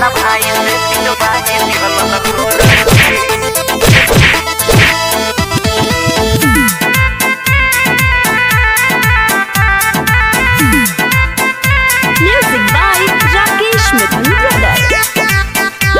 अपना भाई से पिटवाई दिहलस गोरखी Music by Rakesh Mithun Brothers.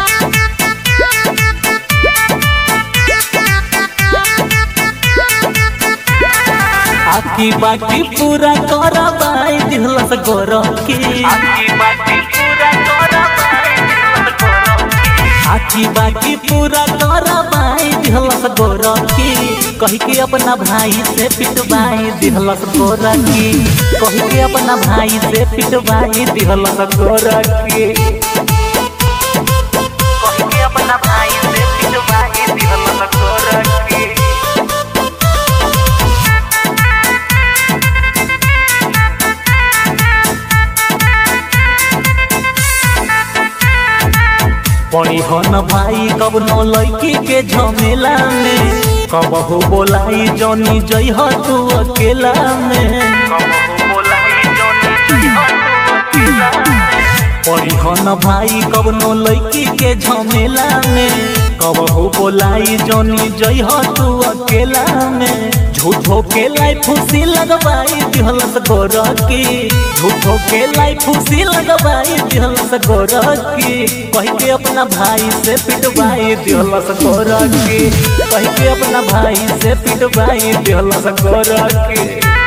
आकी बाकी पूरा करबाई दिहलस गोरखी आखी बाकी पूरा करवाई दिहलस गोरखी आकी बाकी पूरा करबाई दिहलस गोरखी कही के अपना भाई से पिटवाई दिहलस गोरखी कही के अपना भाई से पिटवाई दिहलस गोरखी कही के अपना भाई से पिटवाई दिहलस गोरखी पड़ी हो न भाई कब न लड़की के झमेला में कबहू बोलाई जनी जई हो तू अकेला में कबहू बोलाई जोनी जइहा तू अकेला पड़ी हो न भाई कब न लड़की के झमेला में कबहू बोलाई जनी जई हो तू अकेला में झूठो के लाई फुसी लगवाई दिहलस गोरकी झूठो के लाई फुसी लगवाई दिहलस गोरकी कही के अपना भाई से पिटवाई दिहलस गोरकी कही के अपना भाई से पिटवाई दिहलस गोरकी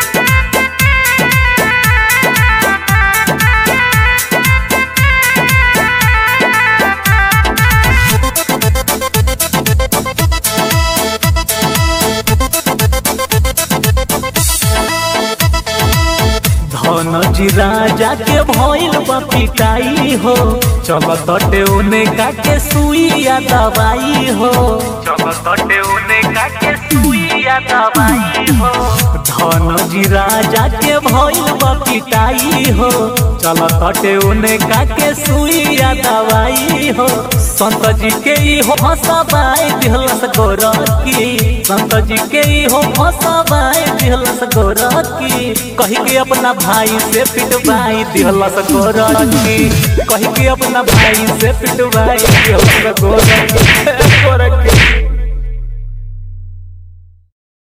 धन जी राजा के भइल बा पिटाई हो चल तटे उने काके सुइया दवाई हो चल तटे उने काके सुइया दवाई हो धन जी राजा के भइल बा पिटाई हो चल तटे उने काके सुइया दवाई हो संत जी के ई हो हसबाई दिहलस गोरकी संत जी के ई हो हसबाई दिहलस गोरकी कही के अपना भाई से पिटवाई दिहलस गोरकी कही के अपना भाई से पिटवाई दिहलस गोरकी गोरकी